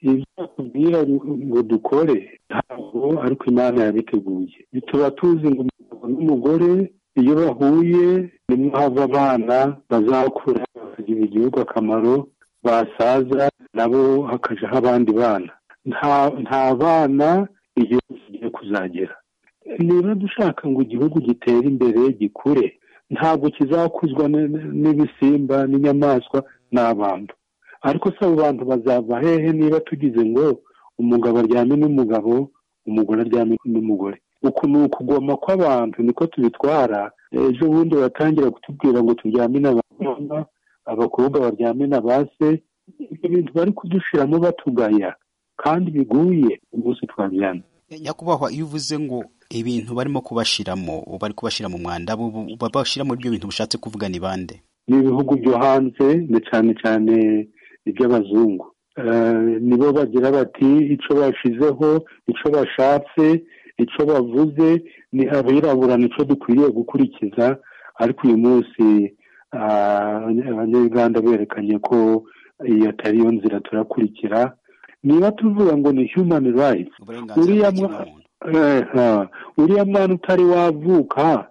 ibyo akubwira ngo dukore ntabwo ariko imana yabiteguye tuba tuzi ngo umugabo n'umugore iyo bahuye nimwo hava abana bazakura bakagirira igihugu akamaro basaza nabo hakajaho abandi bana nta bana igihugu kigiye kuzagera niba dushaka ngo igihugu gitere imbere gikure ntabwo kizakuzwa n'ibisimba n'inyamaswa n'abantu ariko se abo bantu bazava hehe niba tugize ngo umugabo aryame n'umugabo umugore aryame n'umugore uku ni ukugoma kw'abantu niko tubitwara ejo bundi batangira kutubwira ngo turyame n'abakobwa abakobwa baryame na ba se ibyo bintu bari kudushiramo batugaya kandi biguye umunsi twaryana nyakubahwa iyo uvuze ngo ibintu barimo kubashiramo bari kubashyira mu mwanda babashyira muri ibyo bintu bishatse kuvuga ni bande ni ibihugu byo hanze ni cyane cyane iby'abazungu nibo bagira bati icyo bashizeho icyo bashatse icyo bavuze ni abirabura nicyo dukwiriye gukurikiza ariko uyu munsi abanyarwanda berekanye ko iyi atari yo nzira turakurikira niba tuvuga ngo ni humani rayiti uriya mwana utari wavuka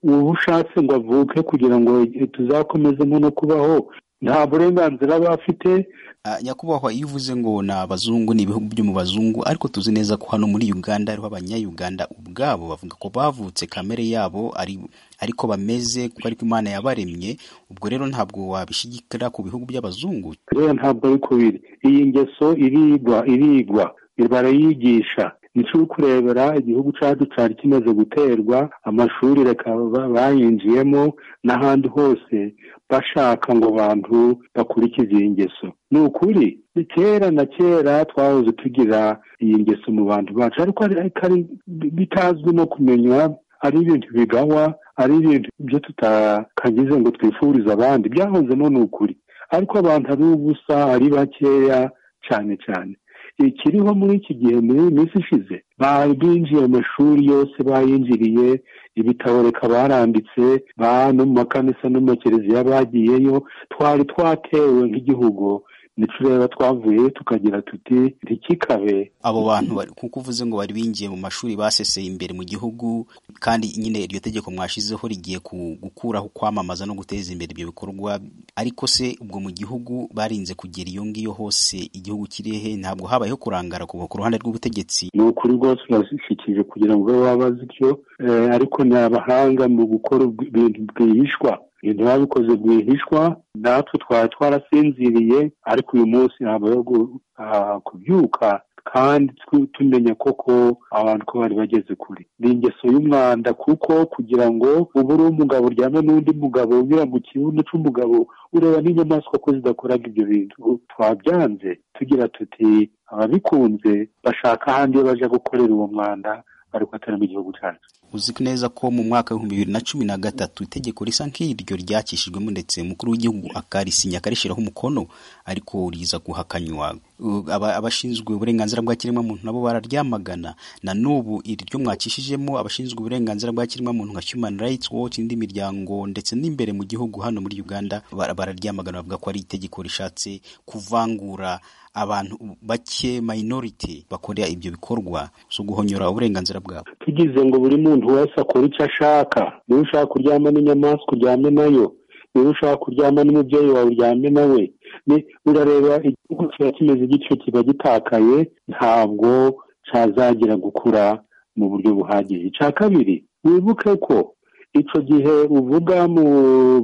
uba ushatse ngo avuke kugira ngo tuzakomeze no kubaho nta burenganzira aba afite nyakubahwa iyo uvuze ngo ni abazungu ni ibihugu byo mu bazungu ariko tuzi neza ko hano muri uganda hariho abanyayuganda ubwabo bavuga ko bavutse kamere yabo ariko bameze kuko ariko imana yabaremye ubwo rero ntabwo wabishigikira ku bihugu by'abazungu rero ntabwo ariko biri iyi ngeso irigwa irigwa barayigisha nicyo uri kurebera igihugu cyacu cyari kimaze guterwa amashuri reka bayinjiyemo n'ahandi hose bashaka ngo abantu bakurikize iyi ngeso ni ukuri ni kera na kera twahoze tugira iyi ngeso mu bantu bacu ariko bitazwi no kumenya ari ibintu bigawa ari ibintu byo tutakagize ngo twifurize abandi byahozemo ni ukuri ariko abantu ari ubusa ari bakeya cyane cyane ikiriho muri iki gihe muri minsi ishize binjiye amashuri yose bayinjiriye ibitabo reka baranditse no mu makanisa no mu makereziya bagiyeyo twari twatewe nk'igihugu reba twavuye tukagira tuti ntikikabe abo bantu kuko uvuze ngo bari binjiye mu mashuri baseseye imbere mu gihugu kandi nyine iryo tegeko mwashizeho rigiye gukuraho kwamamaza no guteza imbere ibyo bikorwa ariko se ubwo mu gihugu barinze kugera iyo ngiyo hose igihugu kirehe ntabwo habayeho kurangara kuva ku ruhande rw'ubutegetsi ni ukuri rwose urashyikirije kugira ngo babe babaze ibyo ariko ni abahanga mu gukora ibintu bwihishwa ibintu babikoze rwihishwa natwe twari twarasinziriye ariko uyu munsi ntabwo yo kubyuka kandi tumenya koko abantu ko bari bageze kure ni ingeso y'umwanda kuko kugira ngo ubu uri umugabo uryame n'undi mugabo ubira mu kibuno cy'umugabo ureba n'inyamaswa ko zidakoraga ibyo bintu twabyanze tugira tuti ababikunze bashaka ahandi iyo bajya gukorera uwo mwanda ariko atari mu gihugu cyacu uzi neza ko mu mwaka w'ibihumbi bibiri na cumi na gatatu itegeko risa nk'iryo ryakishijwemo ndetse umukuru w'igihugu akarisinya akarishyiraho umukono ariko riza guhakanywa abashinzwe uburenganzira bwa kiremwamuntu nabo bararyamagana na n'ubu iryo mwakishijemo abashinzwe uburenganzira bwa kiremwamuntu nka human rights watch indi miryango ndetse n'imbere mu gihugu hano muri uganda bararyamagana bavuga ko ari itegeko rishatse kuvangura abantu bake minority bakorera ibyo bikorwa zo guhonyora uburenganzira bwabo tugize ngo buri muntu wese akora icyo ashaka niba ushaka kuryama n'inyamaswa uryame nayo niba ushaka kuryama n'umubyeyi wawe uryame nawe urareba igihugu kiba kimeze igice kiba gitakaye ntabwo cyazagera gukura mu buryo buhagije icya kabiri wibuke ko icyo gihe uvuga mu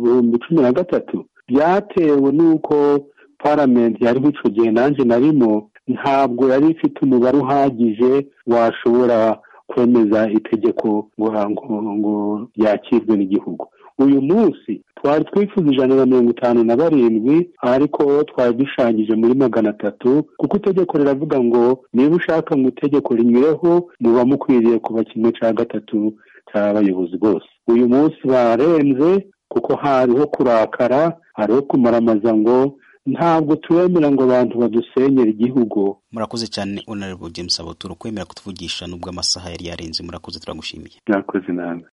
bihumbi cumi na gatatu byatewe n'uko paramenti yariho icyo gihe nanjye narimo ntabwo yari ifite umubare uhagije washobora kwemeza itegeko ngo ryakirwe n'igihugu uyu munsi twari twifuza ijana na mirongo itanu na barindwi ariko twari dushanyije muri magana atatu kuko itegeko riravuga ngo niba ushaka ngo itegeko rinyureho muba mukwiriye kuba kimwe cya gatatu cy'abayobozi bose uyu munsi barenze kuko hariho kurakara hariho kumaramaza ngo ntabwo turemera ngo abantu badusenyere igihugu murakoze cyane onarebo james abuturo kwemera kutuvugisha nubwo amasaha yari yarenze murakoze turagushimiye murakoze nawe